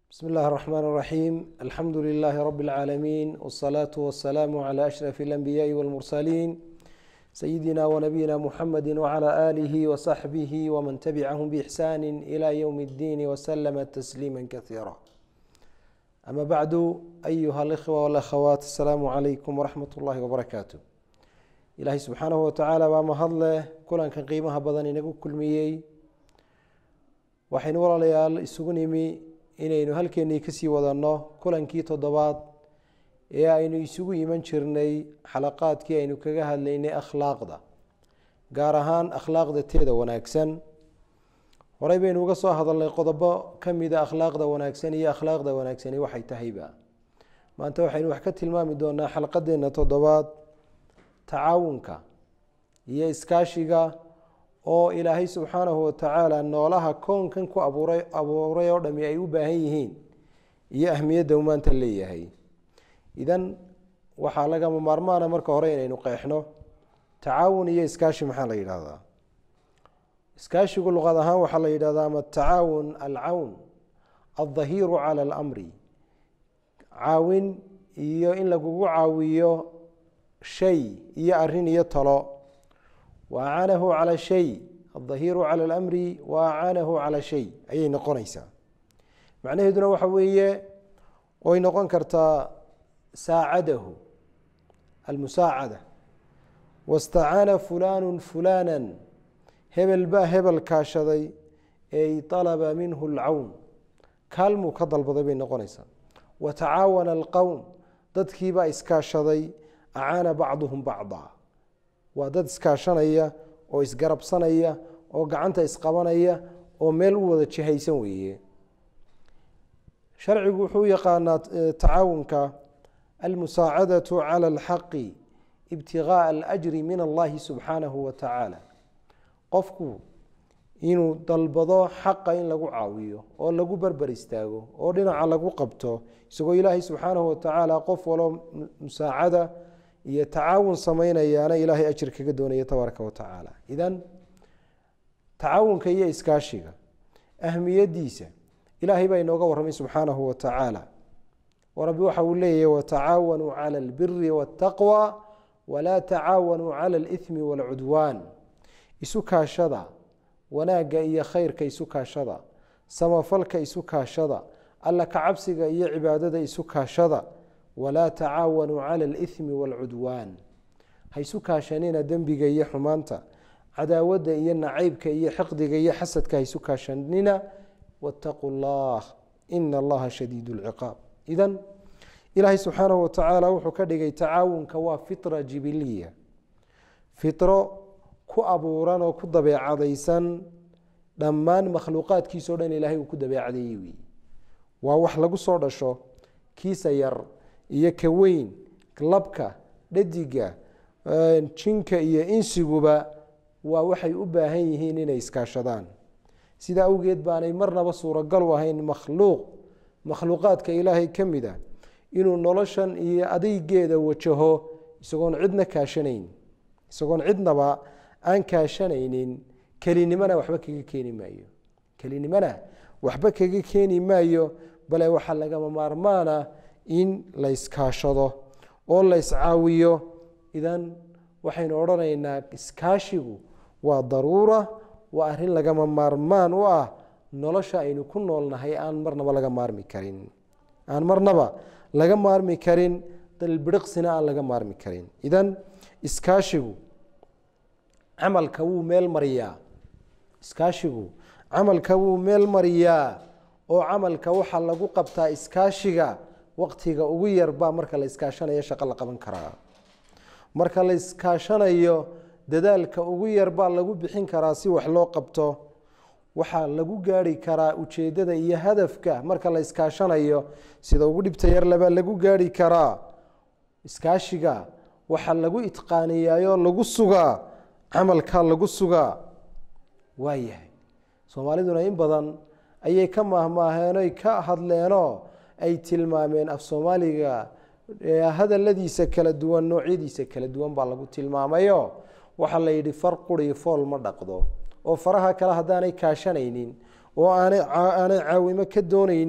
بسم الله الرحمن الرحيم الحمد لله رب العالمين والصلاة والسلام على أشرف الأنبياء والمرسلين سيدنا ونبينا محمد وعلى آله وصحبه ومن تبعهم بإحسان إلى يوم الدين وسلم تسليما كثيرا أما بعد أيها الإخوة والأخوات السلام عليكم ورحمة الله وبركاته إلهي سبحانه وتعالى وما هضله كلان قيمها بدن inagu kulmiyey waxaynu walaalayaal isugu nimi inaynu halkeenii kasii wadanno kulankii toddobaad ee aynu isugu iman jirnay xalaqaadkii aynu kaga hadlaynay akhlaaqda gaar ahaan akhlaaqda teeda wanaagsan horey baynu uga soo hadalnay qodobo ka mida akhlaaqda wanaagsan iyo akhlaaqda wanaagsani waxay tahayba maanta waxaynu wax ka tilmaami doonaa xalqadeena toddobaad tacaawunka iyo iskaashiga oo ilaahay subxaanahu watacaala noolaha koonkan ku abuuray abuuray oo dhami ay u baahan yihiin iyo ahmiyadda uu maanta leeyahay idan waxaa lagama maarmaana marka hore inaynu qeexno tacaawun iyo iskaashi maxaa la yidhahdaa iskaashigu luqad ahaan waxaa la yidhahdaa ama tacaawun alcawn aldahiiru cala alamri caawin iyo in lagugu caawiyo shay iyo arin iyo talo waacaanahu cala shay aldahiiru cala alamri waacaanahu cala shay ayay noqonaysaa macnaheeduna waxa weeye way noqon kartaa saacadahu almusaacada wastacaana fulaanu fulaana hebel baa hebel kaashaday ey alaba minhu alcawn kaalmuu ka dalbaday bay noqonaysaa watacaawana alqowm dadkiibaa iskaashaday acaana bacduhum bacda waa dad iskaashanaya oo isgarabsanaya oo gacanta isqabanaya oo meel u wada jihaysan weeye sharcigu wuxuu u yaqaanaa tacaawunka almusaacadatu cala alxaqi ibtigaaa alajri min allahi subxaanahu wa tacaala qofku inuu dalbado xaqa in lagu caawiyo oo lagu berber istaago oo dhinaca lagu qabto isagoo ilaahay subxaanahu watacaala qof walo musaacada iyo tacaawun samaynayaana ilaahay ajir kaga doonaya tabaaraka wa tacaala idan tacaawunka iyo iskaashiga ahmiyadiisa ilaahay baa inooga warramay subxaanahu wa tacaala oo rabbi waxa uu leeyahy watacaawanuu cala albiri waataqwa walaa tacaawanuu cala alithmi waalcudwaan isu kaashada wanaagga iyo khayrka isu kaashada samafalka isu kaashada alla kacabsiga iyo cibaadada isu kaashada walaa tacaawanuu cala alithmi waalcudwaan ha isu kaashanina dembiga iyo xumaanta cadaawadda iyo nacaybka iyo xiqdiga iyo xasadka ha isu kaashanina waataquu llah ina allaha shadiid lciqaab idan ilaahay subxaanahu watacaala wuxuu ka dhigay tacaawunka waa fitra jibiliya fitro ku abuuran oo ku dabeecadaysan dhammaan makhluuqaadkiisao dhan ilaahay uu ku dabeecadeeyey wey waa wax lagu soo dhasho kiisa yar iyo ka weyn labka dhadiga jinka iyo insiguba waa waxay u baahan yihiin inay iskaashadaan sida awgeed baanay marnaba suuragal u ahayn makhluuq makhluuqaadka ilaahay ka mid a inuu noloshan iyo adeygeeda wajaho isagoon cidna kaashanayn isagoon cidnaba aan kaashanaynin kelinimana waxba kaga keeni maayo kelinimana waxba kaga keeni maayo bale waxaa lagama maarmaana in la yskaashado oo la yscaawiyo idan waxaynu odhanaynaa iskaashigu waa daruura waa arrin lagama maarmaan u ah nolosha aynu ku noolnahay aan marnaba laga maarmi karin aan marnaba laga maarmi karin dalbiriqsina aan laga maarmi karin idan iskaashigu camalka wuu meel mariyaa iskaashigu camalka wuu meel mariyaa oo camalka waxaa lagu qabtaa iskaashiga waqtiga ugu yarbaa marka la iskaashanayo shaqo la qaban karaa marka la iskaashanayo dadaalka ugu yarbaa lagu bixin karaa si wax loo qabto waxaa lagu gaari karaa ujeedada iyo hadafka marka la iskaashanayo sida ugu dhibta yarlabaa lagu gaari karaa iskaashiga waxaa lagu itqaaniyaayoo lagu sugaa camalkaa lagu sugaa waayahay soomaaliduna in badan ayay ka maahmaaheenoy ka hadleenoo ay tilmaameen af soomaaliga hadaladiisa kala duwan noocyadiisa kala duwan baa lagu tilmaamayo waxaa la yidhi far quri fool ma dhaqdo oo faraha kale haddaanay kaashanaynin oo aanay aanay caawimo ka doonaynin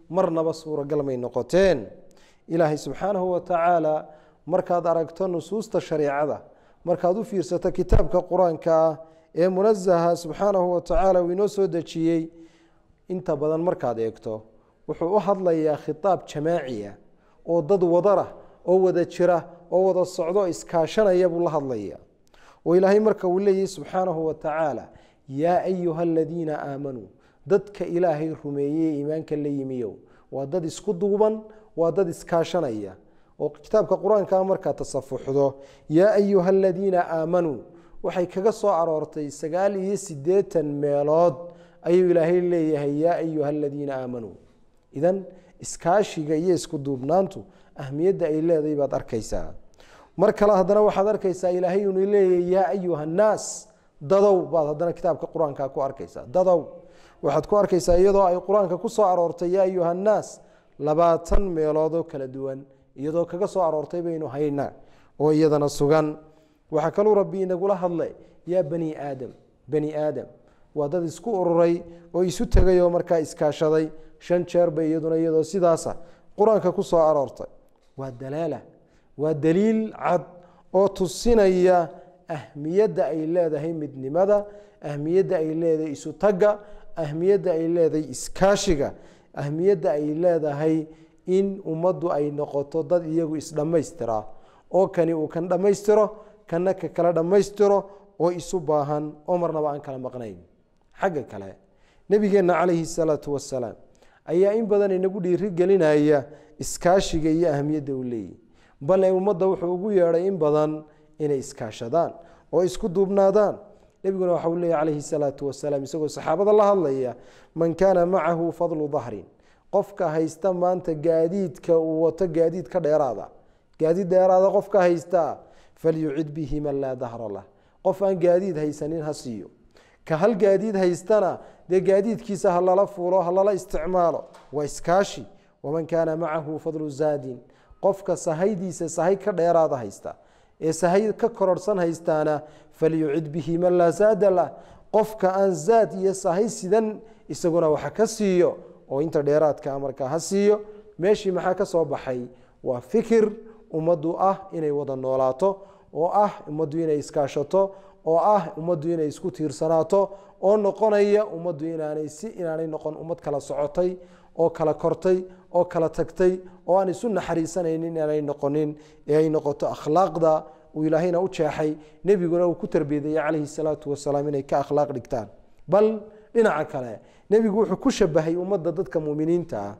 marnaba suuragal may noqoteen ilaahay subxaanahu wa tacaala markaad aragto nusuusta shareecada markaad u fiirsato kitaabka qur-aanka ah ee munazaha subxaanahu wa tacaala uu inoo soo dejiyey inta badan markaad eegto wuxuu u hadlayaa khitaab jamaaciya oo dad wadarah oo wada jira oo wada socdo iskaashanaya buu la hadlaya oo ilaahay marka uu leeyahy subxaanahu wa tacaala yaa ayuha aladiina aamanuu dadka ilaahay rumeeyey iimaanka la yimiyow waa dad isku duuban waa dad iskaashanaya oo kitaabka qur-aanka markaad tasafuxdo yaa ayuha aladiina aamanuu waxay kaga soo aroortay sagaal iyo sideetan meelood ayuu ilaahay leeyahay yaa ayuha aladiina aamanuu idan iskaashiga iyo isku duubnaantu ahmiyadda ay leedahay baad arkaysaa mar kale haddana waxaad arkaysaa ilaahay inuu leeyahay yaa ayuha annaas dadow baad haddana kitaabka qur-aanka ku arkaysaa dadow waxaad ku arkaysaa iyadoo ay qur-aanka ku soo aroortay yaa ayuha annaas labaatan meeloodoo kala duwan iyadoo kaga soo aroortay baynu haynaa oo iyadana sugan waxaa kaluu rabbi inagula hadlay yaa bani aadam bani aadam waa dad isku ururay oo isu tegay oo markaa iskaashaday shan jeer bay iyaduna iyadoo sidaasa qur-aanka ku soo aroortay waa dalaala waa daliil cad oo tusinaya ahmiyadda ay leedahay midnimada ahmiyadda ay leedahay isu tagga ahmiyadda ay leedahay iskaashiga ahmiyadda ay leedahay in ummaddu ay noqoto dad iyagu isdhammaystira oo kani uu kan dhammaystiro kana ka kala dhammaystiro oo isu baahan oo marnaba aan kala maqnayn xagga kale nebigeenna calayhi salaatu wasalaam ayaa in badan inagu dhiiri gelinaya iskaashiga iyo ahmiyadda uu leeyahy bale ummadda wuxuu ugu yeedhay in badan inay iskaashadaan oo isku duubnaadaan nebiguna waxa uu leeyahy calayhi salaatu wasalaam isagoo saxaabada la hadlaya man kaana macahu fadlu dahrin qofka haysta maanta gaadiidka uu wato gaadiid ka dheeraada gaadiid dheeraada qofka haystaa falyucid bihi man laa dahra lah qof aan gaadiid haysanin ha siiyo ka hal gaadiid haystana dee gaadiidkiisa ha lala fuulo ha lala isticmaalo waa iskaashi waman kaana macahu fadlu zaadin qofka sahaydiisa sahay ka dheeraada haysta ee sahay ka kororhsan haystaana falyucid bihi man laa zaada lah qofka aan zaad iyo sahay sidan isaguna waxa ka siiyo oo inta dheeraadka markaa ha siiyo meeshii maxaa ka soo baxay waa fikir ummaddu ah inay wada noolaato oo ah ummaddu inay iskaashato oo ah ummaddu inay isku tiirsanaato oo noqonaya ummaddu inaanay si inaanay noqon ummad kala socotay oo kala kortay oo kala tagtay oo aan isu naxariisanaynin inaanay noqonin ee ay noqoto akhlaaqda uu ilaahayna u jeexay nebiguna uu ku tarbiyadeeyey calayhi salaatu wasalaam inay ka akhlaaq dhigtaan bal dhinaca kale nebigu wuxuu ku shabahay ummadda dadka muminiinta ah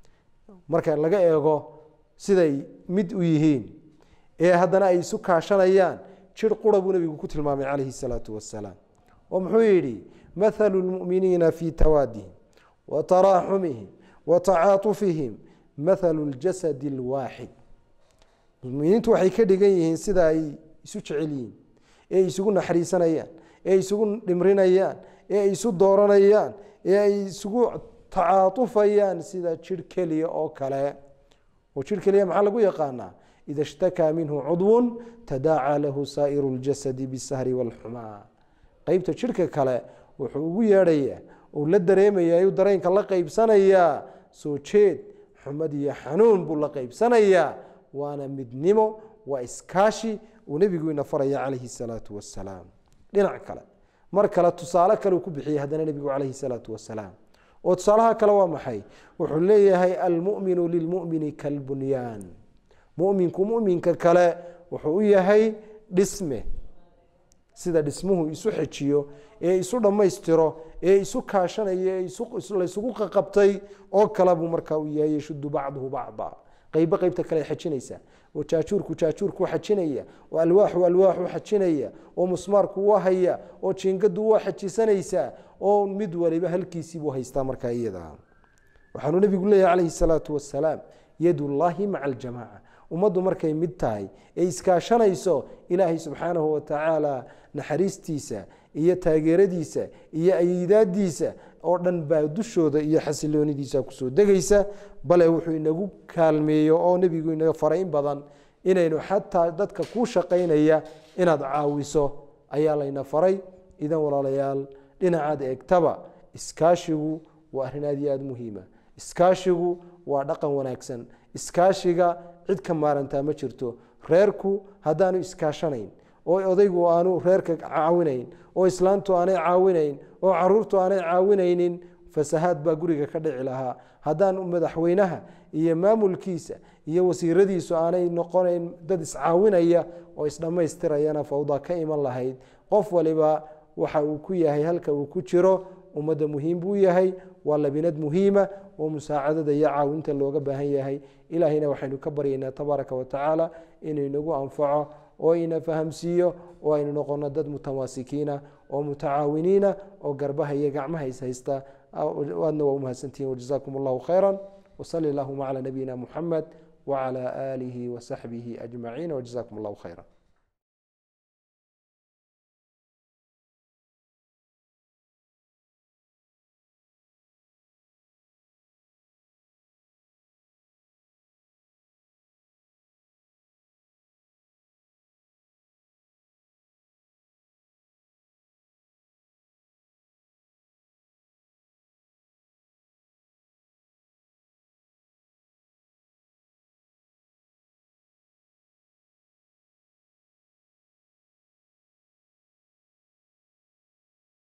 marka laga eego siday mid u yihiin ee haddana ay isu kaashanayaan jir qura buu nebigu ku tilmaamay calayhi salaatu wasalaam oo muxuu yidhi mathalu lmu'miniina fii tawaadihim wa taraaxumihim wa tacaatufihim mathalu ljasadi alwaaxid muminiintu waxay ka dhigan yihiin sida ay isu jecel yihiin ee ay isugu naxariisanayaan ee ay isugu dhimrinayaan ee ay isu dooranayaan ee ay isugu tacaatufayaan sida jir keliya oo kale oo jir keliya maxaa lagu yaqaanaa ida ishtakaa minhu cudwun tadaacaa lahu saa'iru ljasadi bisahri waalxumaa qeybta jirka kale wuxuu ugu yeedhayaa uu la dareemaya ayuu dareenka la qeybsanayaa soo jeed xumad iyo xanuun buu la qeybsanayaa waana midnimo waa iskaashi uu nebigu ina faraya calayhi salaatu wasalaam dhinac kale mar kale tusaale kale uu ku bixiyey haddana nebigu calayhi salaatu wasalaam oo tusaalaha kale waa maxay wuxuu leeyahay almuminu lilmumini kalbunyaan muminku muminka kale wuxuu u yahay dhisme sida dhismuhu isu xejiyo ee isu dhammaystiro ee isu kaashanayo ee laysugu qaqabtay oo kale buu markaa u yahay yashudu bacduhu bacda qeybo qeybta kale xajinaysa oo jaajuurku jaajuurku xajinaya oo alwaaxu alwaaxu xajinaya oo musmaarku waa haya oo jiingadu waa xajisanaysaa oo mid waliba halkiisiibuu haystaa markaa iyada waxaanuu nebigu leeyahy calayhi salaatu wasalaam yadullaahi maca aljamaaca ummaddu markay mid tahay ee iskaashanayso ilaahay subxaanahu watacaala naxariistiisa iyo taageeradiisa iyo ayidaadiisa oo dhan baa dushooda iyo xasiloonidiisa kusoo degaysa bale wuxuu inagu kaalmeeyo oo nebigu inaga faray in badan inaynu xataa dadka kuu shaqaynaya inaad caawiso ayaa layna faray idan walaalayaal dhinacaad eegtaba iskaashigu waa arrin aad iyo aada muhiima iskaashigu waa dhaqan wanaagsan iskaashiga cid ka maarantaa ma jirto reerku haddaanu iskaashanayn oo odaygu aanu reerka caawinayn oo islaantu aanay caawinayn oo caruurtu aanay caawinaynin fasahaad baa guriga ka dhici lahaa haddaan madaxweynaha iyo maamulkiisa iyo wasiiradiisu aanay noqonayn dad iscaawinaya oo isdhammaystirayana fawda ka iman lahayd qof waliba waxa uu ku yahay halka uu ku jiro ummadda muhiim buu yahay waa labinad muhiima oo musaacadada iyo caawinta looga baahan yahay ilaahayna waxaynu ka baryaynaa tabaaraka wa tacaala inuu inagu anfaco oo ina fahamsiiyo oo aynu noqono dad mutamaasikiina oo mutacaawiniina oo garbaha iyo gacmaha is haysta aadna waa umahadsantihin wajazaakum allahu khayra wsali allahuma cala nabiyina muxamed wcala aalihi wasaxbihi ajmaciin wajazaakum allahu khayra